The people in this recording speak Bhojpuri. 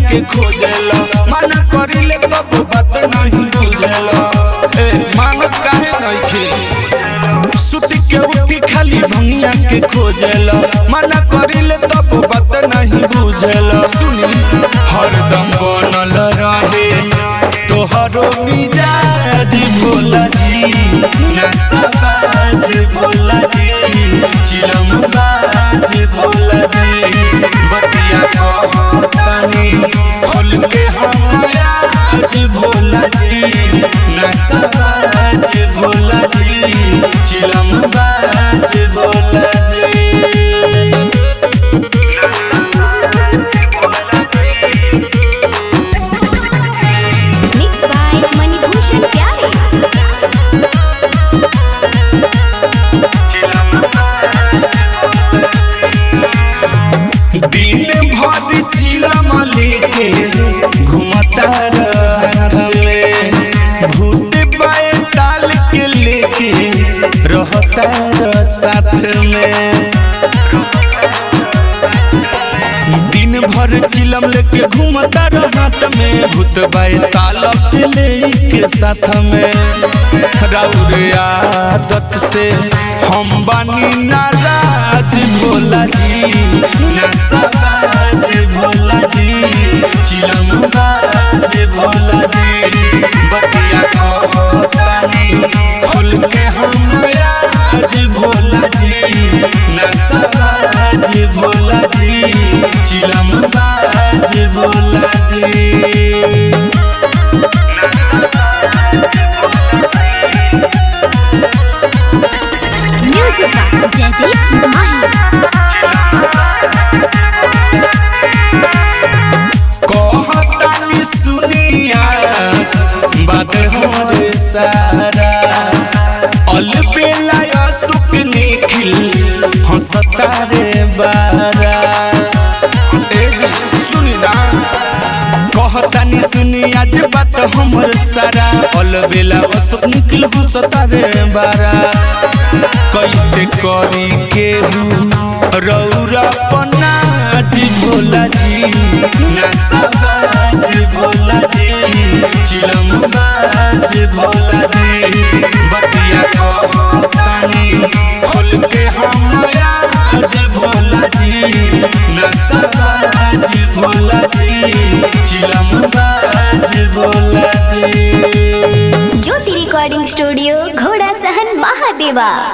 के खोजेला मना करिले तब बात नहीं बुझेला ए मानत काहे नइखे सुती के उठी खाली भंगिया के खोजेला मना करिले तब बात नहीं बुझेला सुनी हरदम बनल रहे तोहरो मिजाज भोला जी नसाबाज भोला जी चिलम बाज भोला जी बतिया कहतानी खोल के हम आज भोला जी नसाबाज भोला जी चिलम बाज भोला जी Mixed by Manibhushan Pyare. दिन भर चिलम लेके घुमता रहत में भूत पाए ताल के लेके रहता रह साथ में दिन भर चिलम लेके घूमता रहत में भूत बाई ताल के लेके साथ में राउर आदत से हम बानी नाराज भोला जी नसाबाज भोला जी चिलम बाज भोला जी बतिया कहतानी खोल के हम आज भोला जी नसाबाज भोला जी चिलम बाज भोला जी Music by Jaideep Mahi. कहतानी सुनिया बात हमरे सारा अल बेला सुख निखिल हंसता रे बारा ए जी सुनी ना कहतानी सुनी आज बात हमर सारा अल बेला सुख निखिल हंसता रे बारा कैसे करी केहू रौरा पनाज भोला जी नसाबाज भोला जी चिलम बाज भोला जी बतिया कहतानी खोल के हम आज भोला जी नसाबाज भोला जी चिलम बाज भोला जी ज्योति रिकॉर्डिंग स्टूडियो घोड़ा सहन महादेवा